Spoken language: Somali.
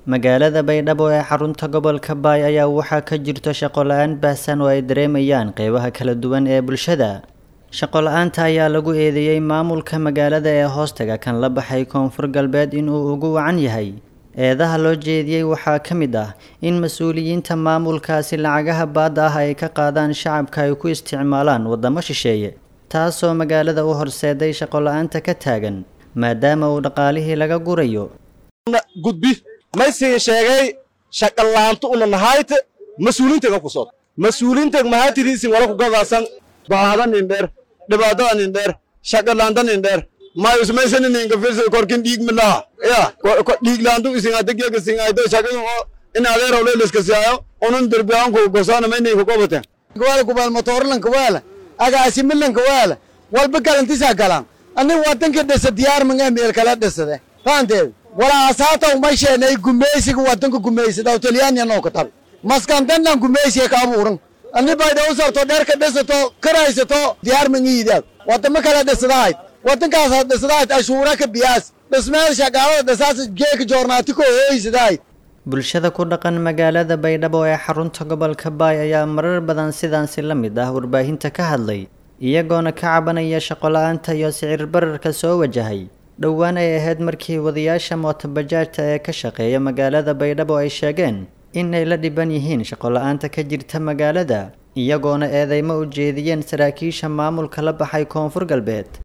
magaalada baydhabo ee xarunta gobolka baay ayaa waxaa ka jirto shaqo la-aan baahsan oo ay dareemayaan qeybaha kala duwan ee bulshada shaqo la-aanta ayaa lagu eedeeyey maamulka magaalada ee hoostaga kan la baxay koonfur galbeed inuu ugu wacan yahay eedaha loo jeediyey waxaa ka mid ah in mas-uuliyiinta maamulkaasi lacagaha baadda ah ay ka qaadaan shacabka ay ku isticmaalaan waddamo shisheeye taasoo magaalada u horseeday shaqo la-aanta ka taagan maadaama uu dhaqaalihii laga gurayo gudbi maysin sheegay shaqalaantu una nahayte mas-uuliintega ku sod mas-uuliinteg mahaytidiisin wala kugadaasan baahada nindheer dhibaatada nindheer shaqalaanta nindheer mayusmaysanininkafirsa korkin dhiigmilaha ya dhiiglaantu isingadegyega singaydo shaqayin oo in adeeraw leeliska siyaayo unun derbiyaanku gosaana mayninka gobaten wala kubal motorlanka wala agaasimilanka wala walba galantisa galan ani wadanka dhisa diyaar manga meel kala dhisade faanteed walaa asaata uma sheenay gumaysiga wadanka gumaysada talyaaniya noo ka tabi maskantannan gumaysiga ka abuuran ani bayda u sarto dheerka dhisato karaysato diyaar mangiidaad wadamo kala dhisadahayd wadankaas dhisadahayd ashuura ka biyaas dhismeel shaqaalada dhisaas geeka joornaati ko hooysadahayd bulshada ku dhaqan magaalada baydhabo ee xarunta gobolka baay ayaa marar badan sidaansi la mid ah warbaahinta ka hadlay iyagoona ka cabanaya shaqo la-aanta iyo sicir bararka soo wajahay dhowaan ay ahayd markii wadayaasha mootobajaajta ee ka shaqeeya magaalada baydhabo ay sheegeen in ay la dhiban yihiin shaqo la-aanta ka jirta magaalada iyagoona eedeymo u jeediyeen saraakiisha maamulka la baxay koonfur galbeed